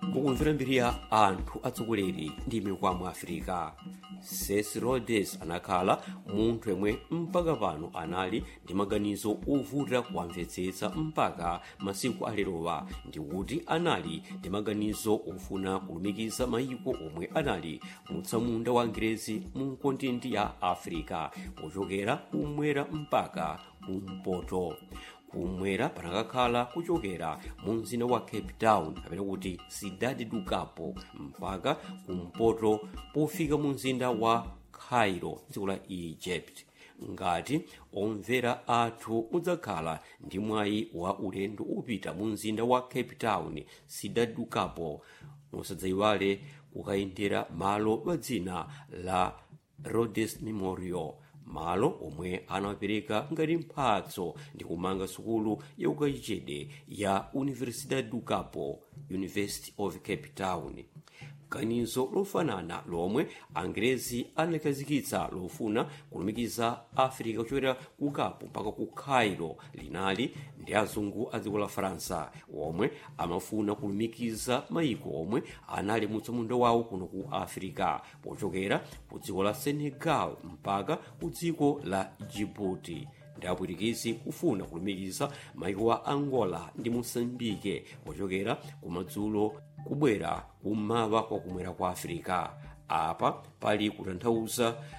mukumvera mbiri ya anthu atsogoleri ndi mikwamo afirika ses rhodes anakhala munthu yemwe mpaka pano anali ndi maganizo ovuta kuwamvetsetsa mpaka masiku alerowa ndikuti anali ndi maganizo ofuna kulumikiza mayiko omwe anali mutsamunda wa angerezi mu kontinenti ya africa kuchokera kumwera mpaka kumpoto kumwera panakakhala kuchokera mu mzinda wa cape town kapena kuti cidade do capo mpaka kumpoto pofika mu mzinda wa cairo dziko la egypt ngati omvera athu udzakhala ndi mwayi wa ulendo upita mu mzinda wa cape town cidade do capo musadzayiwale kukayendera malo pa dzina la rhodes memorial malo omwe anawapereka ngati mphatso ndi kumanga sukulu yaukachenjede ya universidade do capo university of cape town ganizo lofanana lomwe angerezi analikhazikitsa lofuna kulumikiza africa kuchokera ku capo mpaka ku cairo linali ndi azungu a dziko la faransa omwe amafuna kulumikiza mayiko omwe anali mutsamunda wawo kuno ku africa pochokera ku dziko la senegal mpaka ku dziko la djibouti ndi apwitikizi kufuna kulumikiza mayiko wa angola ndi mosambike pochokera kumadzulo kubwera kummawa kwa kumwera kwa africa apa pali kutanthauza